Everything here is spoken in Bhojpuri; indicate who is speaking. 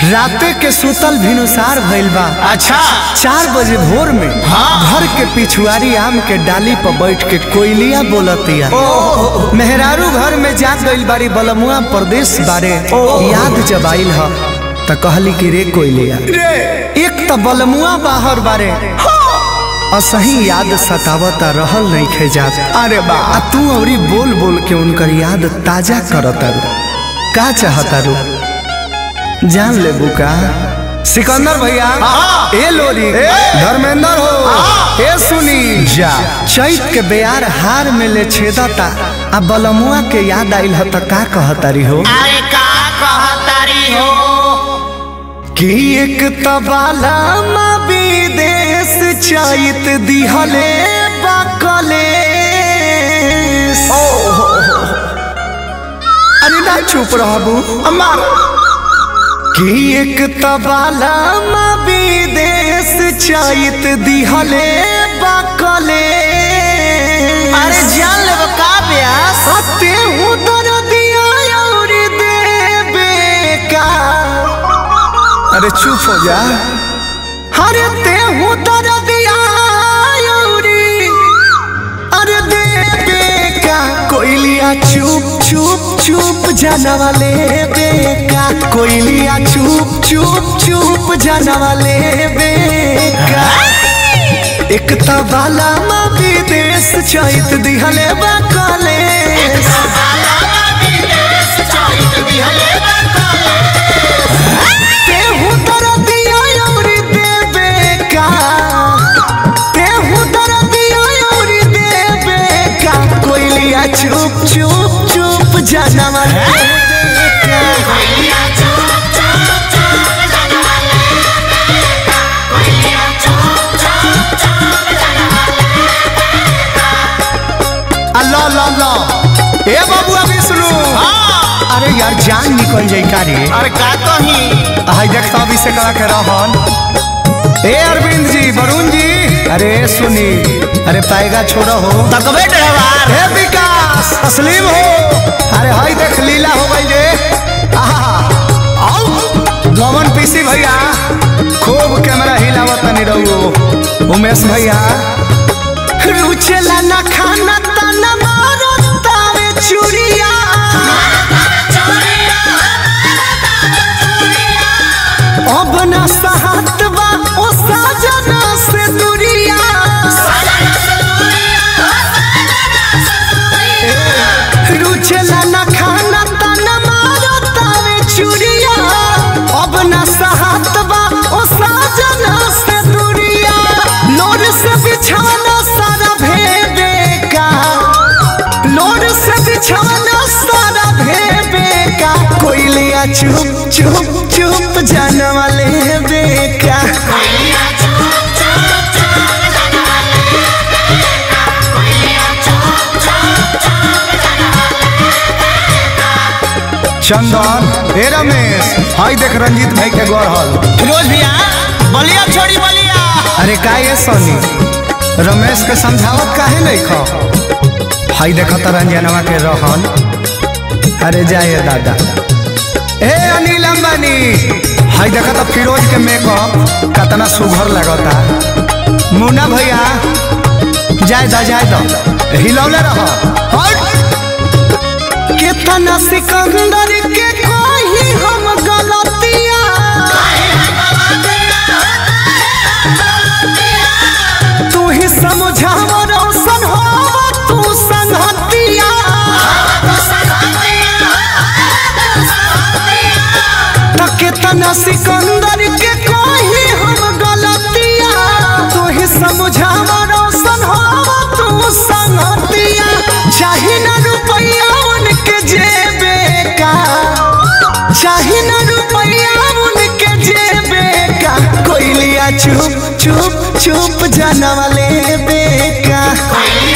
Speaker 1: राते के सुतल भिनुसार भइल बा
Speaker 2: अच्छा
Speaker 1: चार बजे भोर में
Speaker 2: हाँ।
Speaker 1: घर के पिछुआरी आम के डाली पर बैठ के कोयलिया बोलतिया मेहरारू घर में जा गइल बारी बलमुआ प्रदेश बारे याद जब आइल ह त कहली कि रे कोयलिया एक त बलमुआ बाहर बारे असही याद सतावता रहल नहीं खे जात
Speaker 2: अरे बा
Speaker 1: आ तू औरी बोल बोल के उनकर याद ताजा करता रू का चाहता रू जान ले बुका सिकंदर भैया
Speaker 2: हाँ।
Speaker 1: ए लोरी
Speaker 2: ए।
Speaker 1: धर्मेंद्र हो
Speaker 2: हाँ।
Speaker 1: ए सुनी
Speaker 2: जा
Speaker 1: चैत के बेयार हार में ले छेदता आ बलमुआ के याद आइल ह त का कहतारी हो
Speaker 2: अरे का कहतारी हो
Speaker 1: कि एक तबाला मा विदेश चैत दिहले बकले अरे ना चुप रहबू
Speaker 2: अमर
Speaker 1: कि एक तबाला मा विदेश चैत दिहले बकले
Speaker 2: अरे जान ले का ब्यास
Speaker 1: हते हूँ दर्दिया और देबे का अरे चुप हो जा अरे ते हूँ दर्दिया और अरे देबे का कोयलिया चुप चुप चुप जाना वाले बेका कोयलिया चुप चुप चुप जाना वाले बेका एक तबाला मा विदेश चैत दिहले बकले तेहू दर्दिया और देबे का तेहू दर्दिया और देबे का कोयलिया चुप चुप चुप जाना वाले बेका। अल्लाह अल्लाह अल्लाह ए बाबू अभी सुनो
Speaker 2: हाँ
Speaker 1: अरे यार जान निकल जाई का रे
Speaker 2: अरे का कही
Speaker 1: हाय देखता अभी से करा के रहन ए अरविंद जी वरुण जी अरे सुनी अरे पाएगा छोड़ो हो
Speaker 2: तकबे ड्राइवर
Speaker 1: हे विकास तस्लीम हो अरे हाय देख लीला हो गई रे आहा आओ गमन पीसी भैया खूब कैमरा हिलावत नहीं रहो उमेश भैया रुचेला ना खाना तना मारो तावे चुरिया अब ना सहत बा ओ साजना से दुरिया रुचेला ना खाना तना मारो तावे चुरिया अब ना सहत बा ओ साजना से दुरिया लोर से बिछाना सारा भेबे का लोर से बिछाना सारा भेबे का कोयलिया चुप चुप चुप जाने वाले बेका चंदन हे रमेश हाय देख रंजीत भाई के गढ़ल
Speaker 2: फिरोज भैया बलिया छोड़ी बलिया
Speaker 1: अरे का ये सोनी रमेश के समझावत काहे नहीं खो हाय देख त रंजनवा के रहन अरे जाए दादा ए अनिल अंबानी हाय देख त फिरोज के मेकअप कितना सुघर लगता मुन्ना भैया जाए दा जाए दा हिलौले रह हट कितना सिकंदर के कोई हम गलतिया तू ही समझाव रोशन हो तू संगतिया तो कितना सिकंदर के कोई हम गलतिया तू ही समझाव रोशन हो तू संगतिया चाहे ना रुपया उनके जेबे का चाहे ना रुपया उनके जेबे का कोयलिया चुप चुप चुप जाना वाले बेका